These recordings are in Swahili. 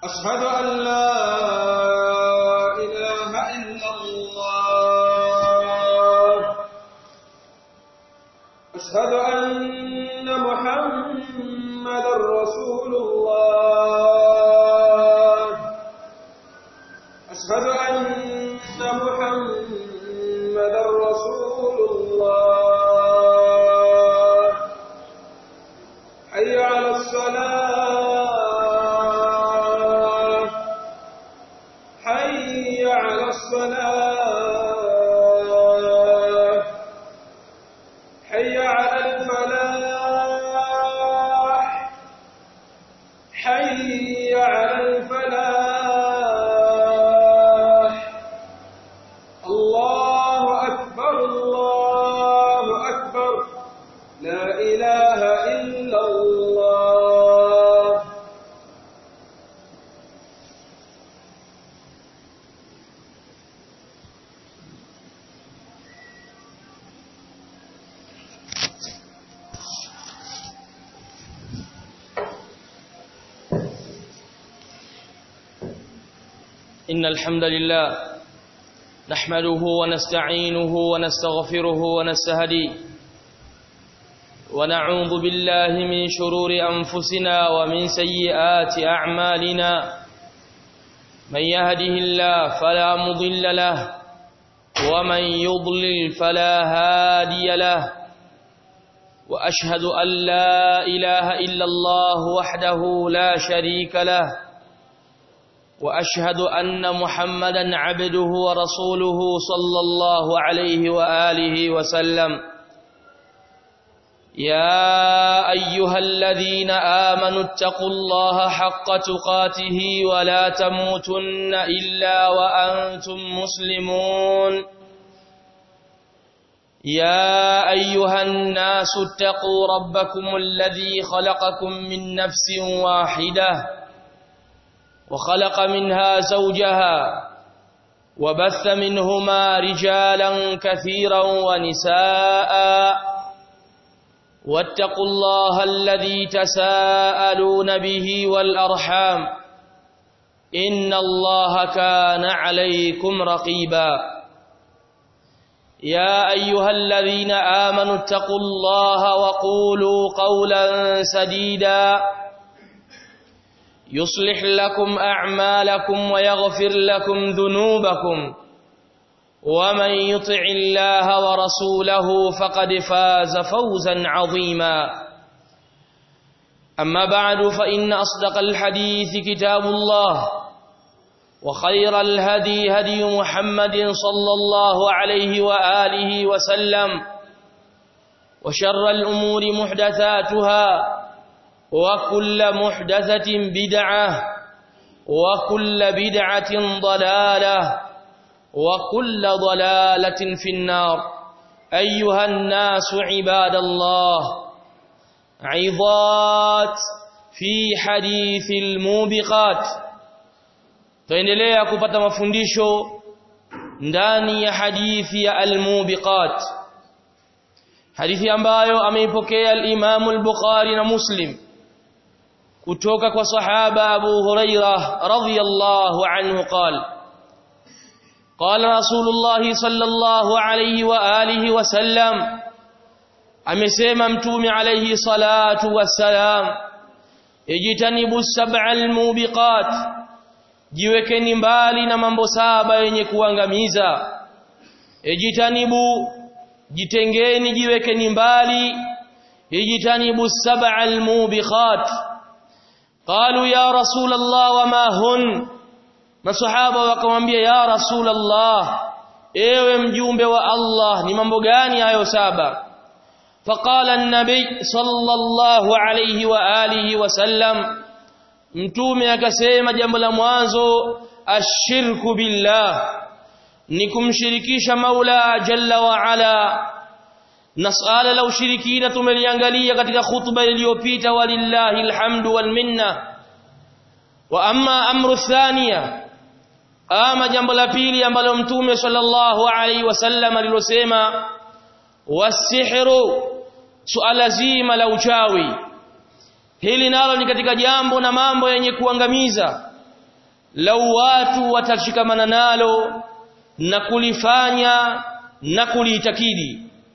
أشهد أن لا إله إلا الله أشهد أن محمدا رسول الله أشهد أن محمدا رسول الله حي على الصلاة حي على الصلاة حي على الفلاح حي على الفلاح الله أكبر الله أكبر لا إله إلا الله إن الحمد لله نحمده ونستعينه ونستغفره ونستهديه ونعوذ بالله من شرور أنفسنا ومن سيئات أعمالنا من يهده الله فلا مضل له ومن يضلل فلا هادي له وأشهد أن لا إله إلا الله وحده لا شريك له واشهد ان محمدا عبده ورسوله صلى الله عليه واله وسلم يا ايها الذين امنوا اتقوا الله حق تقاته ولا تموتن الا وانتم مسلمون يا ايها الناس اتقوا ربكم الذي خلقكم من نفس واحده وخلق منها زوجها وبث منهما رجالا كثيرا ونساء واتقوا الله الذي تساءلون به والأرحام إن الله كان عليكم رقيبا يا أيها الذين آمنوا اتقوا الله وقولوا قولا سديدا يصلح لكم أعمالكم ويغفر لكم ذنوبكم ومن يطع الله ورسوله فقد فاز فوزا عظيما أما بعد فإن أصدق الحديث كتاب الله وخير الهدي هدي محمد صلى الله عليه وآله وسلم وشر الأمور محدثاتها وكل محدثة بدعة وكل بدعة ضلالة وكل ضلالة في النار أيها الناس عباد الله عظات في حديث الموبقات tuendelea kupata mafundisho ndani ya hadithi ya almubiqat hadithi ambayo ameipokea al-Imam al-Bukhari na Muslim kutoka kwa sahaba Abu Huraira radhiyallahu anhu qala قال رسول الله صلى الله عليه واله وسلم amesema mtume alayhi salatu wassalam ijtanibu sab'al mubiqat jiwekeni mbali na mambo saba yenye kuangamiza ijtanibu jitengeni jiwekeni mbali ijtanibu sab'al mubiqat qalu ya rasul allah wama hun masahaba wakamwambia ya rasul allah ewe mjumbe wa allah ni mambo gani hayo saba فقال النبي صلى الله عليه واله وسلم mtume akasema jambo la mwanzo ashirku billah ni kumshirikisha Maula jalla wa ala na swala la ushirikina tumeliangalia katika khutba iliyopita walillahi alhamdu wal minna wa amma amru thania ama jambo la pili ambalo mtume sallallahu alaihi wasallam alilosema wasihru suala zima la uchawi hili nalo ni katika jambo na mambo yenye kuangamiza lau watu watashikamana nalo na kulifanya na kuliitakidi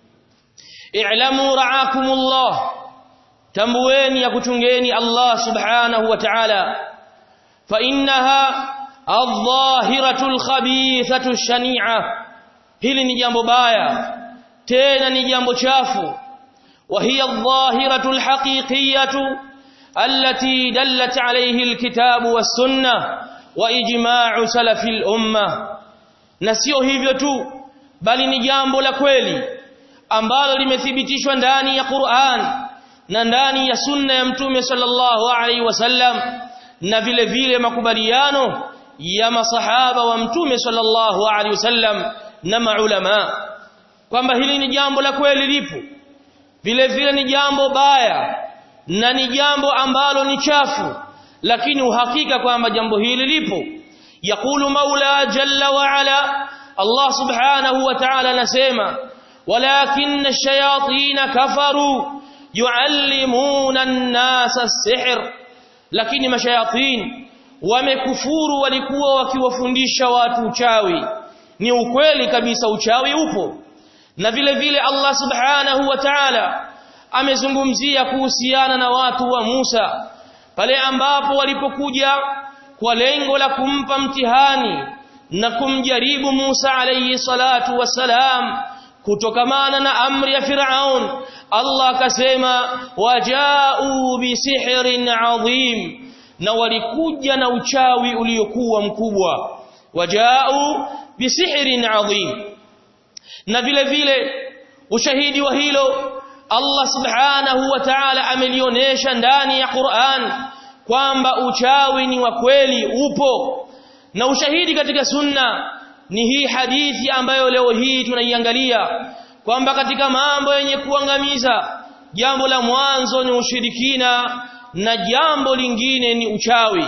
i'lamu ra'akumullah tambueni ya kuchungeni Allah subhanahu wa ta'ala fa innaha adh-dhahiratul khabithatu shani'a hili ni jambo baya tena ni jambo chafu wa hiya adh-dhahiratul haqiqiyatu allati dallat alayhi alkitabu was-sunnah wa ijma'u salafil ummah na sio hivyo tu bali ni jambo la kweli ambalo limethibitishwa ndani ya Qur'an na ndani ya sunna ya mtume sallallahu alaihi wasallam na vile vile makubaliano ya masahaba wa mtume sallallahu alaihi wasallam na maulama kwamba hili ni jambo la kweli lipo vile vile ni jambo baya na ni jambo ambalo ni chafu lakini uhakika kwamba jambo hili lipo yakulu maula jalla wa ala Allah subhanahu wa ta'ala anasema walakin ash-shayatin kafaru yuallimuna an-nasa as-sihr lakini mashayatin wamekufuru walikuwa wakiwafundisha watu uchawi ni ukweli kabisa uchawi upo na vile vile Allah subhanahu wa ta'ala amezungumzia kuhusiana na watu wa Musa pale ambapo walipokuja kwa lengo la kumpa mtihani na kumjaribu Musa alayhi salatu wasalam kutokamana na amri ya Firaun Allah akasema wajau bisihrin adhim na walikuja na uchawi uliokuwa mkubwa wajau bisihrin adhim na vile vile ushahidi wa hilo Allah subhanahu wa ta'ala amelionyesha ndani ya Qur'an kwamba uchawi ni wa kweli upo na ushahidi katika sunna ni hii hadithi ambayo leo hii tunaiangalia kwamba katika mambo yenye kuangamiza jambo la mwanzo ni ushirikina na jambo lingine ni uchawi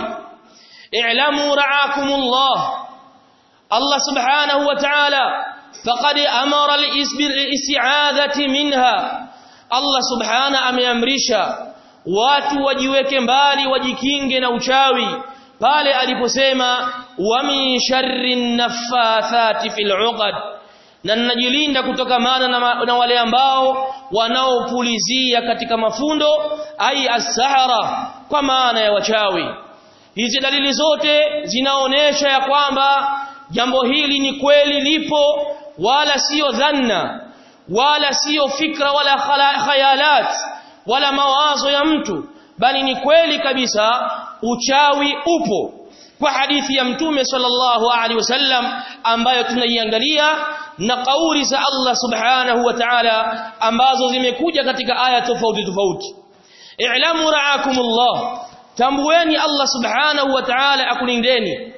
i'lamu ra'akumullah Allah subhanahu wa ta'ala faqad amara al-isti'adhati minha Allah subhana ameamrisha watu wajiweke mbali wajikinge na uchawi pale aliposema wa min sharri naffathati fil 'uqad na ninajilinda kutokamana na, na wale ambao wanaopulizia katika mafundo ai as-sahara kwa maana ya wachawi hizi dalili zote zinaonesha ya kwamba jambo hili ni kweli lipo wala sio dhanna wala sio fikra wala khayalat wala mawazo ya mtu bali ni kweli kabisa uchawi upo kwa hadithi ya mtume sallallahu alaihi wasallam ambayo tunaiangalia na kauli za Allah subhanahu wa ta'ala ambazo zimekuja katika aya tofauti tofauti i'lamu ra'akumullah tambueni Allah subhanahu wa ta'ala akulindeni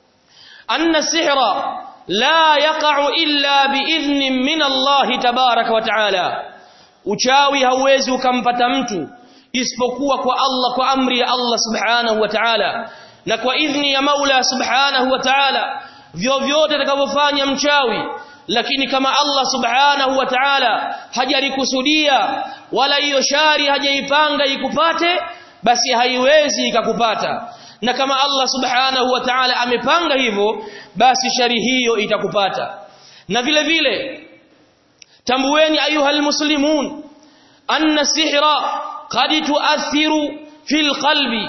anna sihra la yaqa'u illa biidhnin min Allah tabaraka wa ta'ala uchawi hauwezi ukampata mtu isipokuwa kwa Allah kwa amri ya Allah subhanahu wa ta'ala na kwa idhni ya Maula subhanahu wa ta'ala vyovyote atakavyofanya mchawi lakini kama Allah subhanahu wa ta'ala hajalikusudia wala hiyo shari hajaipanga ikupate basi haiwezi ikakupata na kama Allah subhanahu wa ta'ala amepanga hivyo basi shari hiyo itakupata na vile vile tambueni ayuhal muslimun anna sihra qad tuathiru fil qalbi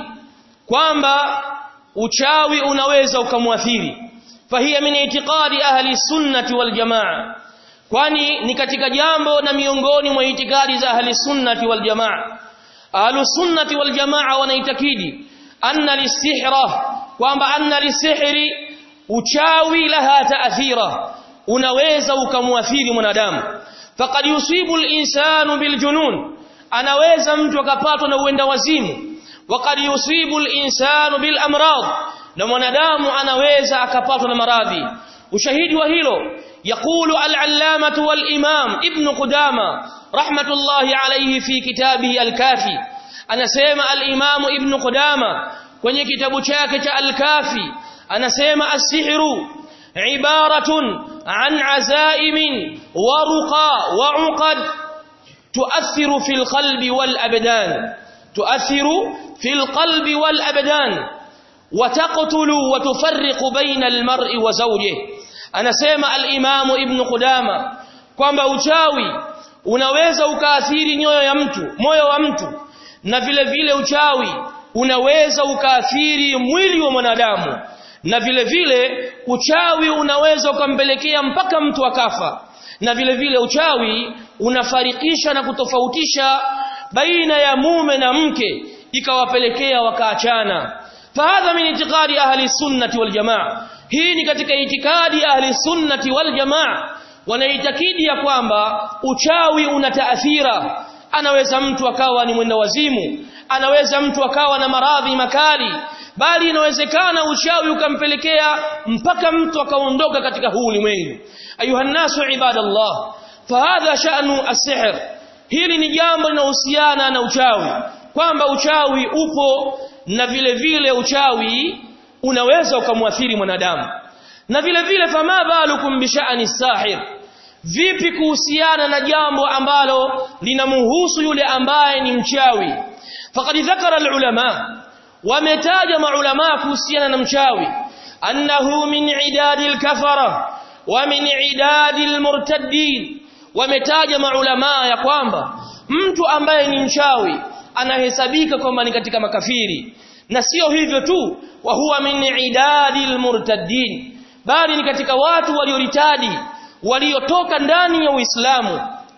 kwamba uchawi unaweza ukamwathiri fahiya min itiqadi ahli sunnati wal jamaa kwani ni katika jambo na miongoni mwa itikadi za ahli sunnati wal jamaa ahli sunnati wal jamaa wanaitakidi anna lisihra kwamba anna lisihri uchawi laha taathira unaweza ukamwathiri mwanadamu faqad yusibu al-insanu biljunun anaweza mtu akapatwa na uenda wazimu waqad yusibu al-insanu bil amrad na mwanadamu anaweza akapatwa na maradhi ushahidi wa hilo يقول العلامة والإمام ابن قدامة رحمة الله عليه في كتابه الكافي أنا سيما الإمام ابن قدامة kwenye kitabu chake cha al-kafi anasema as-sihru ibaratun an azaimin wa ruqa wa uqad tuathiru fil qalbi wal abdan tuathiru fil qalbi wal abdan wataqtulu wa tufarriqu baina almar'i wa zawjihi anasema al-Imam Ibn Qudama kwamba uchawi unaweza ukaathiri nyoyo ya mtu moyo wa mtu na vile vile uchawi unaweza ukaathiri mwili wa mwanadamu na vile vile uchawi unaweza ukampelekea mpaka mtu akafa na vile vile uchawi unafarikisha na kutofautisha baina ya mume na mke ikawapelekea wakaachana fahadha min itiqadi ahli sunnati wal jamaa hii ni katika itikadi ahli sunnati wal jamaa wanaitakidi ya kwamba uchawi una taathira anaweza mtu akawa ni mwenda wazimu anaweza mtu akawa na maradhi makali bali inawezekana uchawi ukampelekea mpaka mtu akaondoka katika huu ulimwengu ayuha nasu ibadallah fahadha sha'nu as-sihr hili ni jambo linahusiana na uchawi kwamba uchawi upo na vile vile uchawi unaweza ukamwathiri mwanadamu na vile vile fama balukum bi sha'ni sahir vipi kuhusiana na jambo ambalo linamhusu yule ambaye ni mchawi faqad dhakara alulama wametaja maulama kuhusiana na mchawi annahu min idadi alkafara wa min idadi almurtaddin wametaja maulama ya kwamba mtu ambaye ni mchawi anahesabika kwamba ni katika makafiri na sio hivyo tu wa huwa min idadi almurtaddin bali ni katika watu walioritadi waliotoka ndani ya Uislamu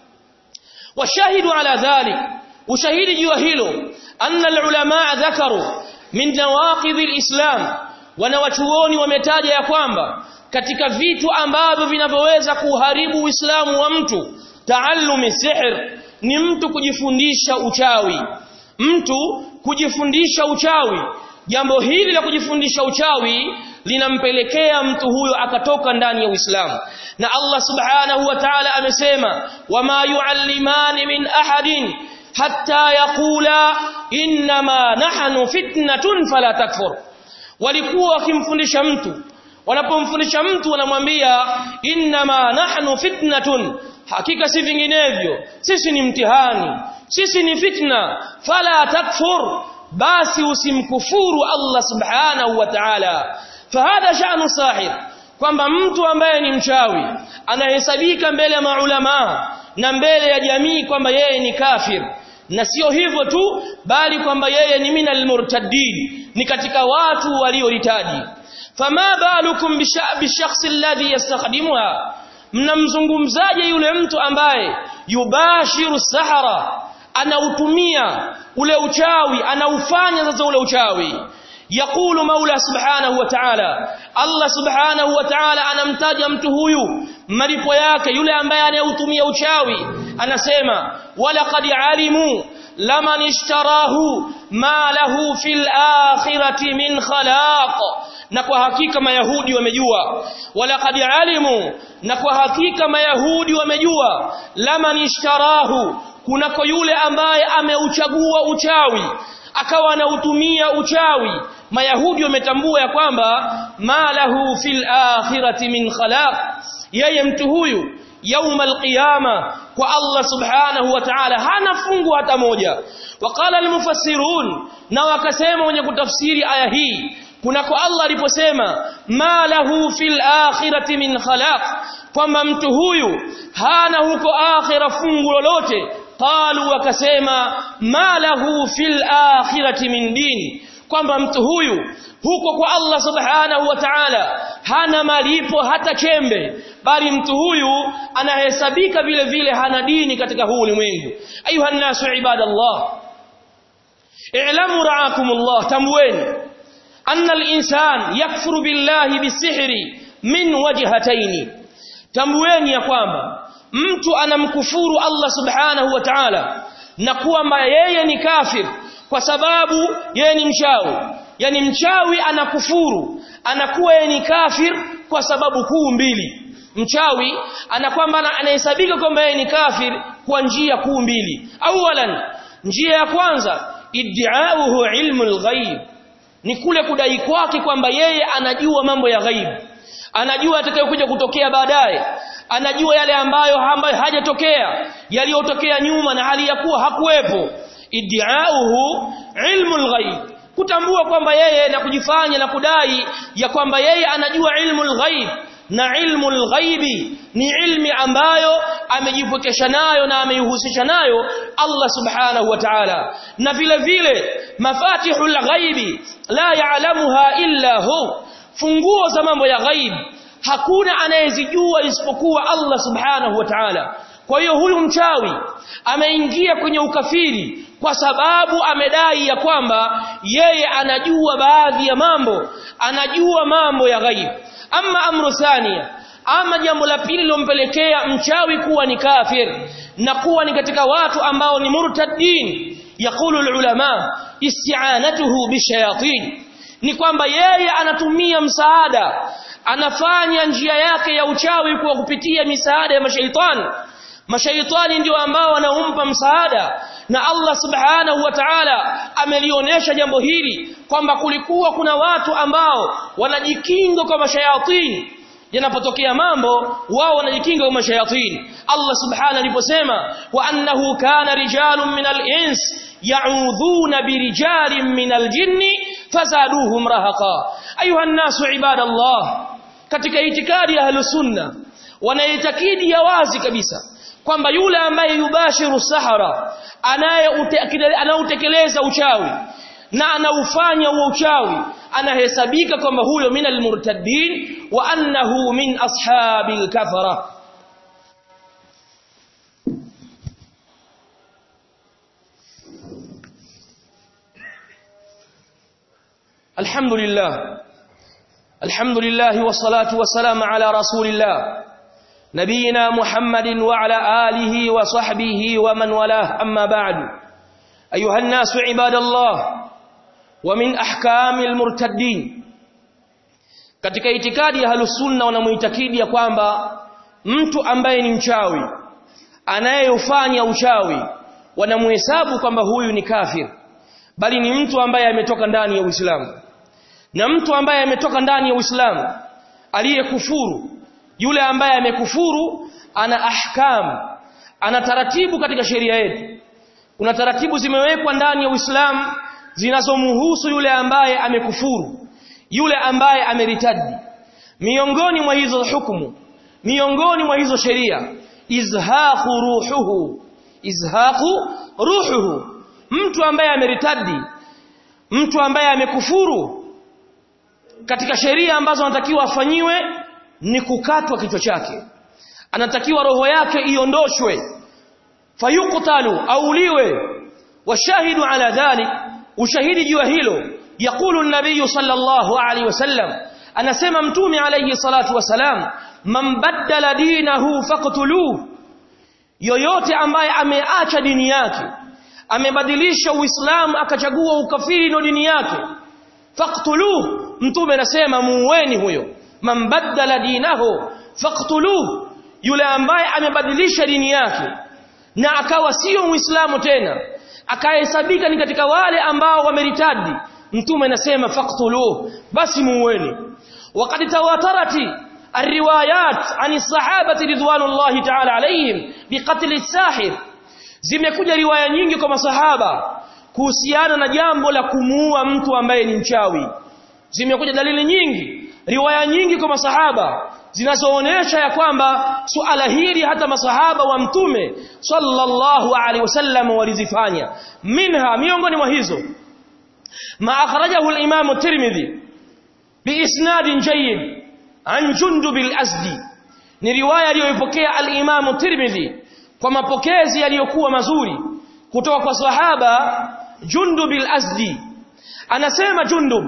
washahidu ala dhalik ushahidi juu hilo anna alulama dhakaru min nawaqidh alislam wanawachuoni wametaja ya kwamba katika vitu ambavyo vinavyoweza kuharibu Uislamu wa mtu taallumi sihr ni mtu kujifundisha uchawi mtu kujifundisha uchawi jambo hili la kujifundisha uchawi linampelekea mtu huyo akatoka ndani ya Uislamu na Allah subhanahu wa ta'ala amesema wama yuallimani min ahadin hatta yaqula inma nahnu fitnatun fala takfur walikuwa wakimfundisha mtu wanapomfundisha mtu wanamwambia inma nahnu fitnatun hakika si vinginevyo sisi ni mtihani sisi ni fitna fala takfur basi usimkufuru Allah subhanahu wa ta'ala fahadha sha'nu sahir kwamba mtu ambaye ni mchawi anahesabika mbele ya maulama na mbele ya jamii kwamba yeye ni kafir na sio hivyo tu bali kwamba yeye ni minal murtaddin ni katika watu walioritadi fama balukum bishakhsi alladhi yastakhdimuha mnamzungumzaje yule mtu ambaye yubashiru sahara anautumia ule uchawi anaufanya sasa ule uchawi يقول مولى سبحانه وتعالى الله سبحانه وتعالى anamtaja mtu huyu malipo yake yule ambaye anayeutumia uchawi anasema walaqad alimu laman ishtarahu ma lahu fil akhirati min khalaq na kwa hakika mayahudi wamejua walaqad alimu na kwa hakika mayahudi wamejua laman ishtarahu kunako yule ambaye ameuchagua uchawi akawa anautumia uchawi mayahudi wametambua ya kwamba malahu fil akhirati min khalaq yeye mtu huyu yaumal qiyama kwa Allah subhanahu wa ta'ala hana fungu hata moja waqala almufassirun na wakasema wenye kutafsiri aya hii kunako Allah aliposema malahu fil akhirati min khalaq kwamba mtu huyu hana huko akhira fungu lolote qalu wakasema ma lahu fil akhirati min din kwamba mtu huyu huko kwa Allah subhanahu wa ta'ala hana malipo hata chembe bali mtu huyu anahesabika vile vile hana dini katika huu ulimwengu ayuha nasu ibadallah i'lamu ra'akumullah tamweni anna al-insan yakfuru billahi bisihri min wajhataini tamweni ya kwamba mtu anamkufuru Allah subhanahu wa ta'ala na kwamba yeye ni kafir kwa sababu yeye ni mchawi yani mchawi anakufuru anakuwa yeye ni kafir kwa sababu kuu mbili mchawi anakwamba anahesabika kwamba yeye ni kafir kwa njia kuu mbili awalan njia ya kwanza iddiauhu ilmu alghaib ni kule kudai kwake kwamba yeye anajua mambo ya ghaib anajua atakayokuja kutokea baadaye anajua yale ambayo ambayo hajatokea yaliyotokea nyuma na hali ya kuwa hakuwepo iddiauhu ilmu alghaib kutambua kwamba yeye na kujifanya na kudai ya kwamba yeye anajua ilmu ghaib na ilmu ghaibi ni ilmi ambayo amejipokesha nayo na ameihusisha nayo Allah subhanahu wa ta'ala na vile vile mafatihul ghaibi la ya'lamuha illa hu funguo za mambo ya ghaib hakuna anayezijua isipokuwa Allah subhanahu wa ta'ala kwa hiyo huyu mchawi ameingia kwenye ukafiri kwa sababu amedai ya kwamba yeye anajua baadhi ya mambo anajua mambo ya ghaib ama amru thania ama jambo la pili lilompelekea mchawi kuwa ni kafir na kuwa ni katika watu ambao ni murtaddin yakulu ulama isti'anatuhu bishayatin ni kwamba yeye anatumia msaada anafanya njia yake ya uchawi kwa kupitia misaada ya mashaitani mashaitani ndio ambao wanaumpa msaada na Allah subhanahu wa ta'ala amelionyesha jambo hili kwamba kulikuwa kuna watu ambao wanajikinga kwa mashayatini yanapotokea mambo wao wanajikinga kwa mashayatini Allah subhanahu aliposema wa annahu kana rijalun minal ins ya'udhuna birijalin minal jinni fazaduhum rahaqa ayuha an-nasu ibadallah katika itikadi ya ahlus sunna wanaitakidi ya wazi kabisa kwamba yule ambaye yubashiru sahara anayeutekeleza uchawi na anaufanya huo uchawi anahesabika kwamba huyo min almurtaddin wa annahu min ashabil kafara alhamdulillah alhamdulillah wassalatu wassalamu ala rasulillah نبينا محمد وعلى آله وصحبه ومن والاه أما بعد أيها الناس عباد الله ومن أحكام المرتدين katika itikadi ya halusunna wanamuitakidi ya kwamba mtu ambaye ni mchawi anayefanya uchawi wanamuhesabu kwamba huyu ni kafir bali ni mtu ambaye ametoka ndani ya Uislamu na mtu ambaye ametoka ndani ya Uislamu aliyekufuru yule ambaye amekufuru ana ahkam ana taratibu katika sheria yetu kuna taratibu zimewekwa ndani ya Uislamu zinazomhusu yule ambaye amekufuru yule ambaye ameritadi miongoni mwa hizo hukumu miongoni mwa hizo sheria izhaqu ruhuhu izhaqu ruhuhu mtu ambaye ameritadi mtu ambaye amekufuru katika sheria ambazo anatakiwa afanyiwe ni kukatwa kichwa chake anatakiwa roho yake iondoshwe fayuqtalu auliwe washahidu ala dhalik ushahidi juu hilo yakulu an-nabiy sallallahu alaihi wasallam anasema mtume alayhi salatu wasalam man baddala dinahu faqtuluhu yoyote ambaye ameacha dini yake amebadilisha uislamu akachagua ukafiri ndo dini yake faqtuluhu mtume anasema muueni huyo man baddala dinahu faqtuluhu yule ambaye amebadilisha dini yake na akawa sio muislamu tena akahesabika ni katika wale ambao wameritadi mtume anasema faqtuluhu basi muueni waqad tawatarati الروايات عن الصحابه رضوان الله تعالى عليهم بقتل الساحر zimekuja riwaya nyingi kwa masahaba kuhusiana na jambo la kumuua mtu ambaye ni mchawi zimekuja dalili nyingi riwaya nyingi kwa masahaba zinazoonesha ya kwamba suala hili hata masahaba wa mtume sallallahu alaihi wasallam walizifanya minha miongoni mwa hizo ma akhrajahu al-imam at-tirmidhi biisnad jayyid an jundub al-asdi ni riwaya aliyoipokea al-imam at-tirmidhi kwa mapokezi yaliyokuwa mazuri kutoka kwa sahaba jundub al-asdi anasema jundub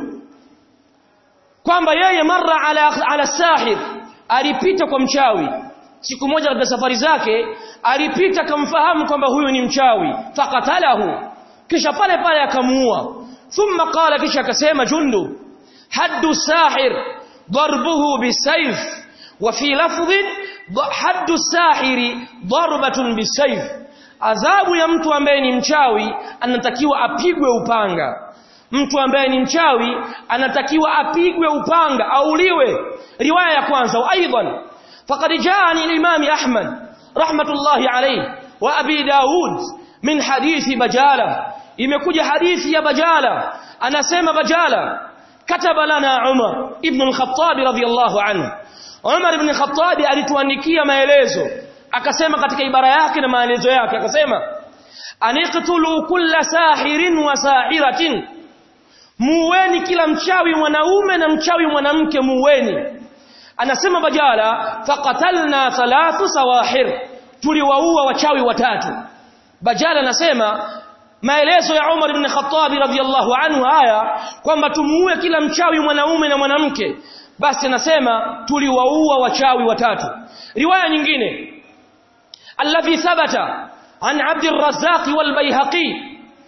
kwamba yeye marra ala ala sahir alipita kwa mchawi siku moja katika safari zake alipita kamfahamu kwamba huyu ni mchawi fakatalahu kisha pale pale akamuua thumma qala kisha akasema jundu haddu sahir darbuhu bisayf wa fi lafdhin haddu sahiri darbatun bisayf adhabu ya mtu ambaye ni mchawi anatakiwa apigwe upanga mtu ambaye ni mchawi anatakiwa apigwe upanga auliwe riwaya ya kwanza aidan faqad jaani al-imam ahmad rahmatullahi alayhi wa abi daud min hadithi bajala imekuja hadithi ya Bajala anasema Bajala kataba lana Umar ibn al-Khattab radhiyallahu anhu Umar ibn al-Khattab alituandikia maelezo akasema katika ibara yake na maelezo yake akasema aniqtulu kulla sahirin wa sahiratin muweni kila mchawi mwanaume na mchawi mwanamke muweni anasema Bajala faqatalna thalathu sawahir tuliwaua wachawi watatu Bajala anasema maelezo ya Umar ibn Khattab radhiyallahu anhu haya kwamba tumuue kila mchawi mwanaume na mwanamke basi anasema tuliwaua wachawi watatu riwaya nyingine alladhi thabata an Abd al-Razzaq wal-Baihaqi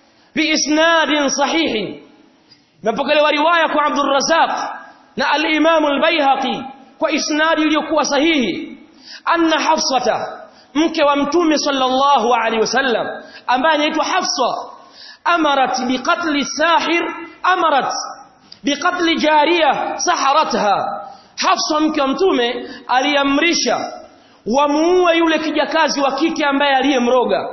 biisnad sahih mapokelewa riwaya kwa Abd al-Razzaq na al-Imam al-Baihaqi kwa isnadi iliyokuwa sahihi anna Hafsata mke wa mtume sallallahu alaihi wasallam ambaye anaitwa Hafsa amarat biqatli sahir amarat biqatli jariya saharatha Hafsa mke wa mtume aliamrisha wamuue yule kijakazi wa kike ambaye aliyemroga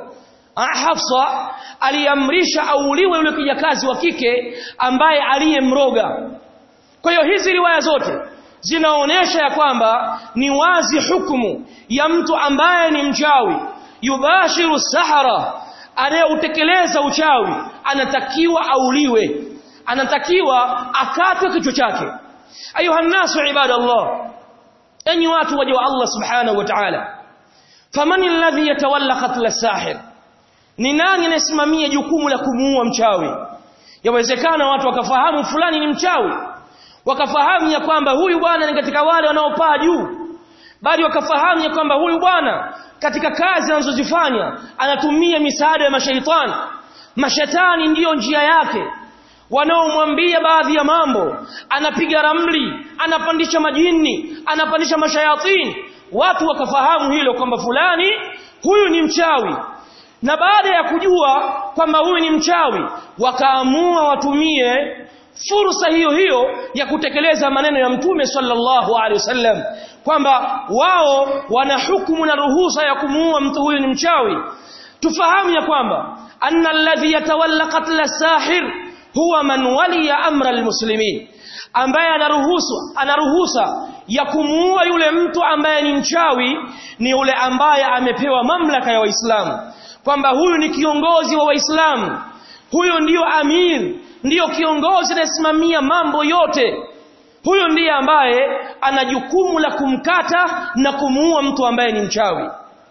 Hafsa aliamrisha auliwe yule kijakazi wa kike ambaye aliyemroga kwa hiyo hizi riwaya zote zinaonesha ya kwamba ni wazi hukumu ya mtu ambaye ni mchawi yubashiru sahara anayeutekeleza uchawi anatakiwa auliwe anatakiwa akatwe kichwa chake ayuha nasu ibadallah enyi watu waje wa Allah subhanahu wa ta'ala faman alladhi yatawalla qatl as-sahir ni nani anayesimamia jukumu la kumuua mchawi yawezekana watu wakafahamu fulani ni mchawi wakafahamu ya kwamba huyu bwana ni katika wale wanaopaa juu bali wakafahamu ya kwamba huyu bwana katika kazi anazozifanya anatumia misaada ya mashaitani mashetani ndiyo njia yake wanaomwambia baadhi ya mambo anapiga ramli anapandisha majini anapandisha mashayatini watu wakafahamu hilo kwamba fulani huyu ni mchawi na baada ya kujua kwamba huyu ni mchawi wakaamua watumie fursa hiyo hiyo ya kutekeleza maneno ya mtume sallallahu alaihi wasallam kwamba wao wana hukumu na ruhusa ya kumuua mtu huyu ni mchawi tufahamu ya kwamba anna alladhi yatawalla qatl as-sahir huwa man waliya amra almuslimin ambaye anaruhusu anaruhusa ya kumuua yule mtu ambaye ni mchawi ni yule ambaye amepewa mamlaka ya waislamu kwamba huyu ni kiongozi wa waislamu huyo ndiyo amir ndiyo kiongozi anayesimamia mambo yote huyo ndiye ambaye ana jukumu la kumkata na kumuua mtu ambaye ni mchawi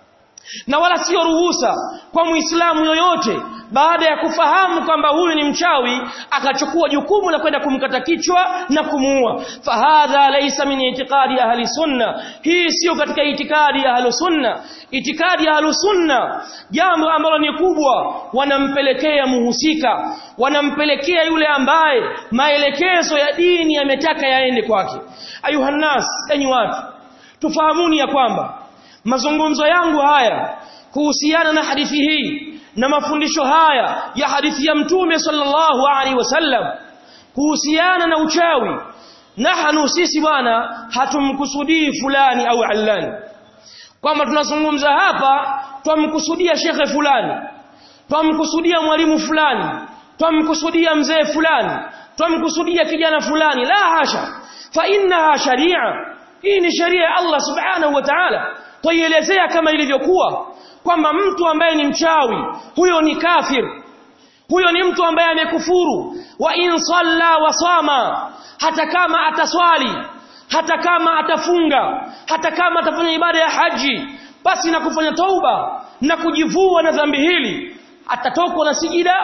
na wala sio ruhusa kwa muislamu yoyote baada ya kufahamu kwamba huyu ni mchawi akachukua jukumu la kwenda kumkata kichwa na kumuua fahadha laysa min itiqadi ahli sunna hii sio katika itikadi ya ahli sunna itikadi ya ahli sunna jambo ambalo ni kubwa wanampelekea muhusika wanampelekea yule ambaye maelekezo ya dini yametaka yaende kwake ayuhannas enyi watu tufahamuni ya kwamba mazungumzo yangu haya kuhusiana na hadithi hii na mafundisho haya ya hadithi ya mtume sallallahu alaihi wasallam kuhusiana na uchawi nahnu sisi bwana hatumkusudii fulani au allani kwamba tunazungumza hapa twamkusudia shekhe fulani twamkusudia mwalimu fulani twamkusudia mzee fulani twamkusudia kijana fulani la hasha fa innaha sharia hii ni sheria ya Allah subhanahu wa ta'ala toielezea kama ilivyokuwa kwamba mtu ambaye ni mchawi huyo ni kafir huyo ni mtu ambaye amekufuru wa in salla wa sama hata kama ataswali hata kama atafunga hata kama atafanya ibada ya haji basi na kufanya tauba na kujivua na dhambi hili atatokwa na sijida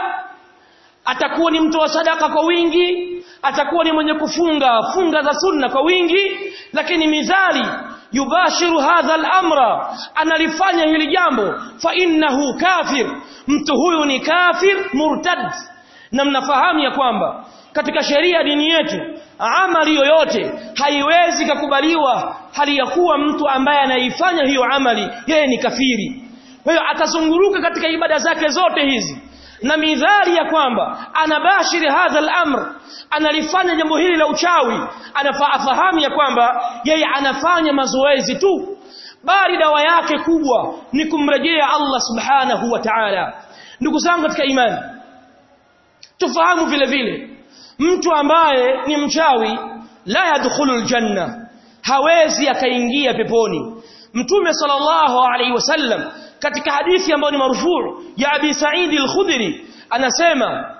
atakuwa ni mtu wa sadaka kwa wingi atakuwa ni mwenye kufunga funga za sunna kwa wingi lakini mizali yubashiru hadha al-amra analifanya hili jambo fa innahu kafir mtu huyu ni kafir murtad na mnafahamu ya kwamba katika sheria ya dini yetu amali yoyote haiwezi kukubaliwa hali ya kuwa mtu ambaye anaifanya hiyo amali yeye ni kafiri kwa hiyo atazunguruka katika ibada zake zote hizi na midhari ya kwamba anabashiri hadha al-amr analifanya jambo hili la uchawi anafahamu ya kwamba yeye anafanya mazoezi tu bali dawa yake kubwa ni kumrejea Allah subhanahu wa ta'ala ndugu zangu katika imani tufahamu vile vile mtu ambaye ni mchawi la yadkhulu aljanna hawezi akaingia peponi mtume sallallahu alaihi wasallam katika hadithi ambayo ni marufuu ya abi sa'id al-khudri anasema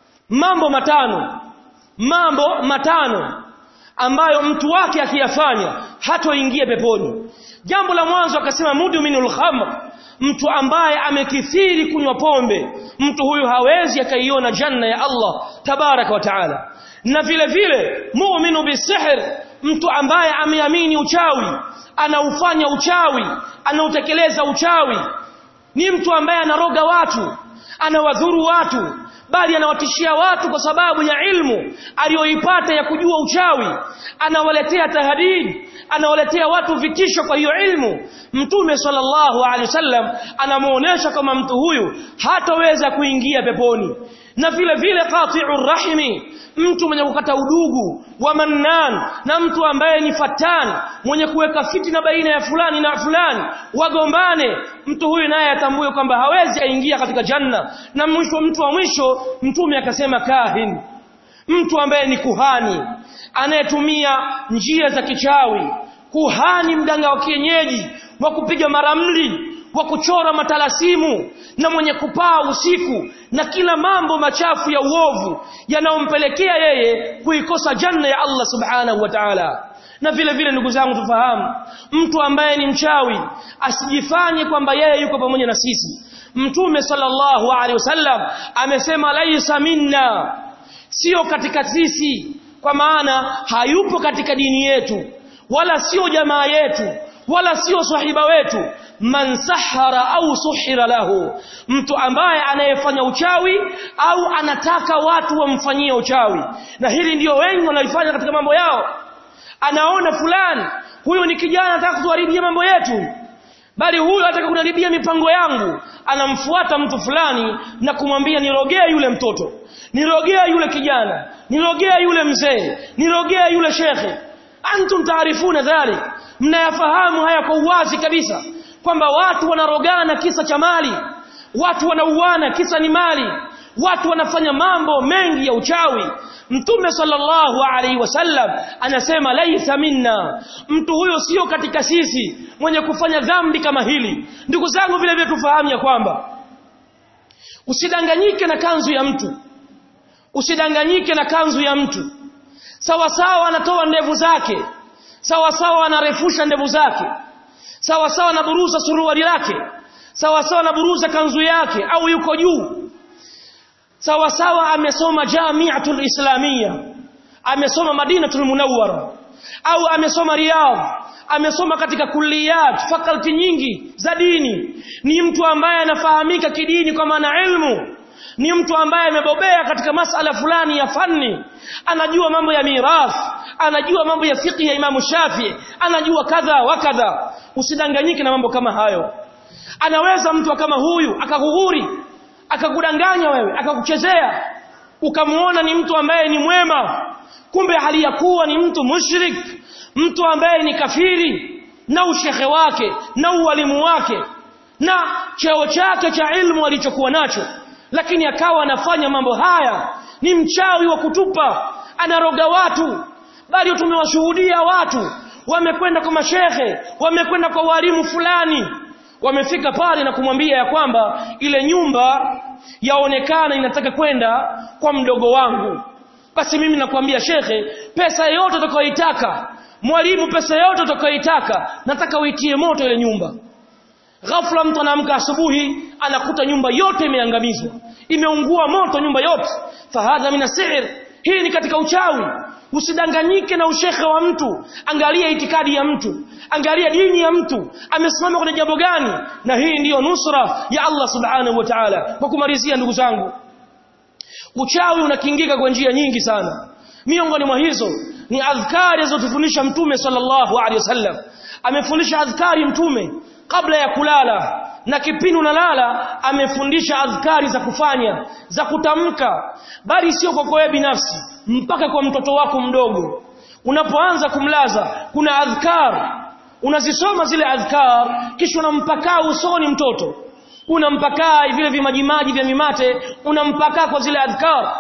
mambo matano mambo matano ambayo mtu wake akiyafanya hatoingia peponi jambo la mwanzo akasema mudminul khamr mtu ambaye amekithiri kunywa pombe mtu huyu hawezi akaiona janna ya Allah tabaraka wa taala na vile vile mu'minu bisihr mtu ambaye ameamini uchawi anaufanya uchawi anautekeleza uchawi ni mtu ambaye anaroga watu anawadhuru watu bali anawatishia watu kwa sababu ya ilmu aliyoipata ya kujua uchawi anawaletea tahdid anawaletea watu vitisho kwa hiyo ilmu mtume sallallahu alaihi wasallam anamuonesha kama mtu huyu hataweza kuingia peponi na vile vile qati'ur rahimi mtu mwenye kukata udugu wa mannan na mtu ambaye ni fatan mwenye kuweka fitina baina ya fulani na fulani wagombane mtu huyu naye atambue kwamba hawezi aingia katika janna na mwisho mtu wa mwisho mtume akasema kahin mtu ambaye ni kuhani anayetumia njia za kichawi kuhani mganga wa kienyeji wa kupiga maramli wa kuchora matalasimu na mwenye kupaa usiku na kila mambo machafu ya uovu yanayompelekea yeye kuikosa janna ya Allah subhanahu wa ta'ala na vile vile ndugu zangu tufahamu mtu ambaye ni mchawi asijifanye kwamba yeye yuko pamoja na sisi mtume sallallahu alaihi wasallam amesema laisa minna sio katika sisi kwa maana hayupo katika dini yetu wala sio jamaa yetu wala sio sahiba wetu man sahara au suhira lahu mtu ambaye anayefanya uchawi au anataka watu wamfanyie uchawi na hili ndio wengi wanalifanya katika mambo yao anaona fulani huyo ni kijana anataka kutuharibia mambo yetu bali huyo anataka kunaribia mipango yangu anamfuata mtu fulani na kumwambia nirogee yule mtoto nirogea yule kijana nirogea yule mzee nirogea yule shekhe antum taarifuna dhalik mnayafahamu haya kwa uwazi kabisa kwamba watu wanarogana kisa cha mali watu wanauana kisa ni mali watu wanafanya mambo mengi ya uchawi mtume sallallahu alaihi wasallam anasema laisa minna mtu huyo sio katika sisi mwenye kufanya dhambi kama hili ndugu zangu vile vile tufahamu ya kwamba usidanganyike na kanzu ya mtu usidanganyike na kanzu ya mtu sawa sawa anatoa ndevu zake sawa sawa anarefusha ndevu zake sawa sawa anaburuza suruali lake sawa sawa anaburuza kanzu yake au yuko juu sawa sawa amesoma jamiatul islamia amesoma madinatul munawwara au amesoma riyadh amesoma katika kulliyat faculty nyingi za dini ni mtu ambaye anafahamika kidini kwa maana ilmu ni mtu ambaye amebobea katika masala fulani ya fanni anajua mambo ya mirath anajua mambo ya fiqh ya Imam Shafi anajua kadha wa kadha usidanganyike na mambo kama hayo anaweza mtu kama huyu akakughuri akakudanganya wewe akakuchezea ukamuona ni mtu ambaye ni mwema kumbe hali ya kuwa ni mtu mushrik mtu ambaye ni kafiri na ushehe wake na ualimu wake na cheo chake cha ilmu alichokuwa nacho lakini akawa anafanya mambo haya ni mchawi wa kutupa anaroga watu bali tumewashuhudia watu wamekwenda kwa mashehe wamekwenda kwa walimu fulani wamefika pale na kumwambia ya kwamba ile nyumba yaonekana inataka kwenda kwa mdogo wangu basi mimi nakwambia shekhe pesa yote utakayoitaka mwalimu pesa yote utakayoitaka nataka uitie moto ile nyumba ghafla mtu anaamka asubuhi anakuta nyumba yote imeangamizwa imeungua moto nyumba yote fahadha mina sihr hii ni katika uchawi usidanganyike na ushekhe wa mtu angalia itikadi ya mtu angalia dini ya mtu amesimama kwenye jambo gani na hii ndiyo nusra ya Allah subhanahu wa ta'ala kwa kumalizia ndugu zangu uchawi unakingika kwa njia nyingi sana miongoni mwa hizo ni adhkari alizotufundisha mtume sallallahu alaihi wasallam amefundisha adhkari mtume kabla ya kulala na kipindi unalala amefundisha adhkari za kufanya za kutamka bali sio kwa wewe binafsi mpaka kwa mtoto wako mdogo unapoanza kumlaza kuna adhkar unazisoma zile adhkar kisha unampakaa usoni mtoto unampakaa vile vimajimaji vya mimate unampakaa kwa zile adhkar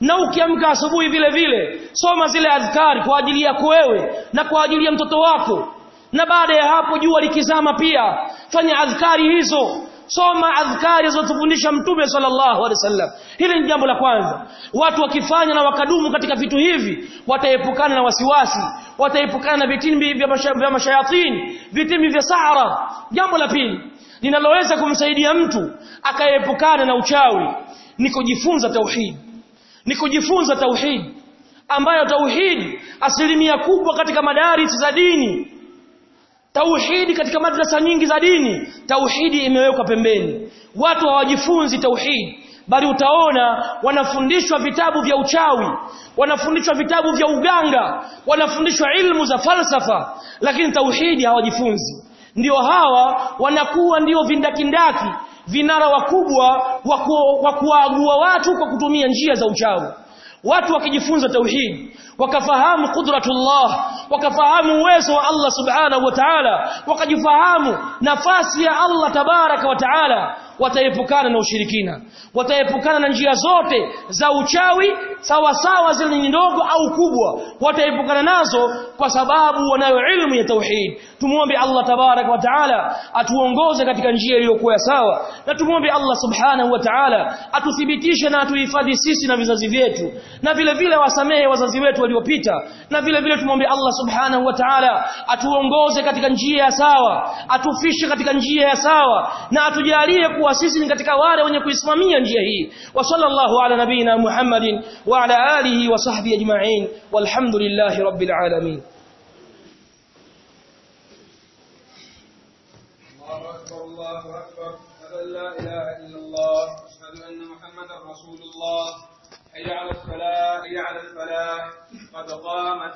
na ukiamka asubuhi vile vile soma zile adhkari kwa ajili yako wewe na kwa ajili ya mtoto wako na baada ya hapo jua likizama pia fanya adhkari hizo soma adhkari zilizofundisha mtume sallallahu alaihi wasallam hili ni jambo la kwanza watu wakifanya na wakadumu katika vitu hivi wataepukana na wasiwasi wataepukana na vitimbi vya masha- vya mashayatini vitimbi vya sahara jambo la pili linaloweza kumsaidia mtu akaepukana na uchawi ni kujifunza tauhid ni kujifunza tauhid ambayo tauhid asilimia kubwa katika madaris za dini tauhidi katika madrasa nyingi za dini tauhidi imewekwa pembeni watu hawajifunzi tauhidi bali utaona wanafundishwa vitabu vya uchawi wanafundishwa vitabu vya uganga wanafundishwa ilmu za falsafa lakini tauhidi hawajifunzi ndio hawa wanakuwa ndio vindakindaki vinara wakubwa wa ku- wa kuwaagua watu kwa kutumia njia za uchawi watu wakijifunza tauhid wakafahamu qudratullah wakafahamu uwezo wa Allah subhanahu wa ta'ala wakajifahamu nafasi ya Allah tabaraka wa ta'ala wataepukana na ushirikina wataepukana na njia zote za uchawi sawa sawa zile ni ndogo au kubwa wataepukana nazo kwa sababu wanayo ilmu ya tauhid tumuombe Allah tabaraka wa taala atuongoze katika njia iliyokuwa sawa na tumuombe Allah subhanahu wa taala atuthibitishe na atuhifadhi sisi na vizazi vyetu na vile vile wasamehe wazazi wetu waliopita na vile vile tumwombe Allah subhanahu wa taala atuongoze katika njia ya sawa atufishe katika njia ya sawa na atujalie kuwa sisi ni katika wale wenye kuisimamia njia hii wa sallallahu ala nabina Muhammadin wa ala alihi wa sahbihi ajma'in walhamdulillahi rabbil alamin الله أكبر الله أكبر أشهد أن لا إله إلا الله أشهد أن محمدا رسول الله حي على الصلاة حي على الفلاح قد قامت